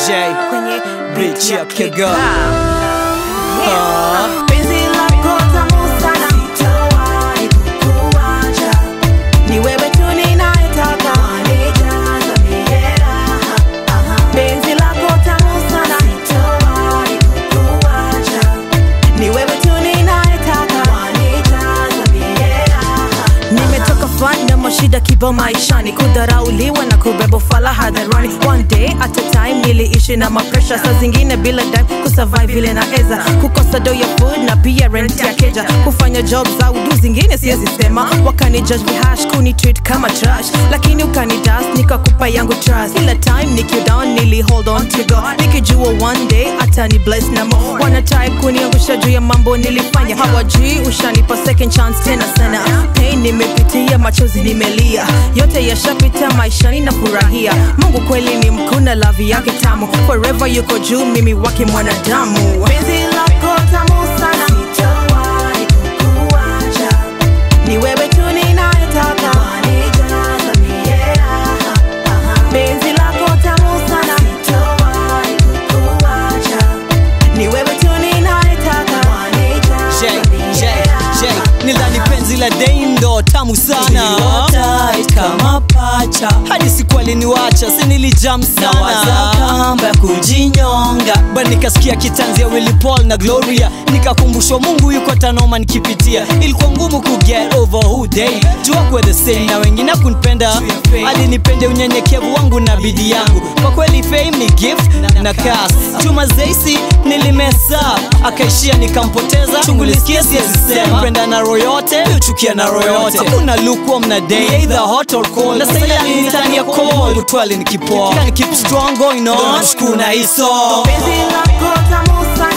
J kwenye Bitch ya Kega. Yeah. Penzi lako tamu sana, sitawahi kukuacha. Ni wewe tu ninayetaka, wanijaza mie raha. Penzi lako tamu sana, sitawahi kukuacha. Ni wewe tu ninayetaka, wanijaza mie raha. Nimetoka fani na mashida kibao maishani, kudharauliwa na kubeba fala hadharani. One day at a time niliishi na mapresha, saa zingine bila dime kusurvive vile naeza, kukosa do ya food na pia rent ya keja, kufanya job za udu zingine siwezi sema, wakani judge vihash kuni treat kama trash, lakini ukani dust nikakupa yangu trust. Kila time niki down nili hold on to go, nikijua one day atani bless na mo, wana try kuniangusha juu ya mambo nilifanya, hawajui ushanipa second chance tena sana. Pain nimepitia, machozi nimelia, yote yashapita, maishani na furahia. Mungu kweli ni mkuu na lavi yake tamu, forever yuko juu, mimi wake mwanadamu. Penzi lako tamu sana, sitawahi kukuacha. Ni wewe tu ninayetaka, wanijaza mie raha. Penzi lako tamu sana, sitawahi kukuacha. Ni wewe tu ninayetaka, J, wanijaza J, mie J raha. Nilani penzi la Deindo tamu sana Tight kama pacha hadi siku aliniwacha si nilijam nawaza sana kamba ya kujinyonga ba nikasikia kitanzi ya Willy Paul na Gloria nikakumbushwa Mungu yuko tanoma nikipitia ilikuwa ngumu ku get over who they jua kwa the same na wengine kunipenda alinipende unyenyekevu wangu na bidii yangu kwa kweli fame ni gift na kas chuma zeisi nilimesa akaishia nikampoteza chungulisikia siwezi sema penda na roho yote uchukia na roho yote hakuna lukewarm na day either hot or cold na sasa ile nitania cold kutwali nikipoa keep strong going on shukuna hiso Penzi lako tamu sana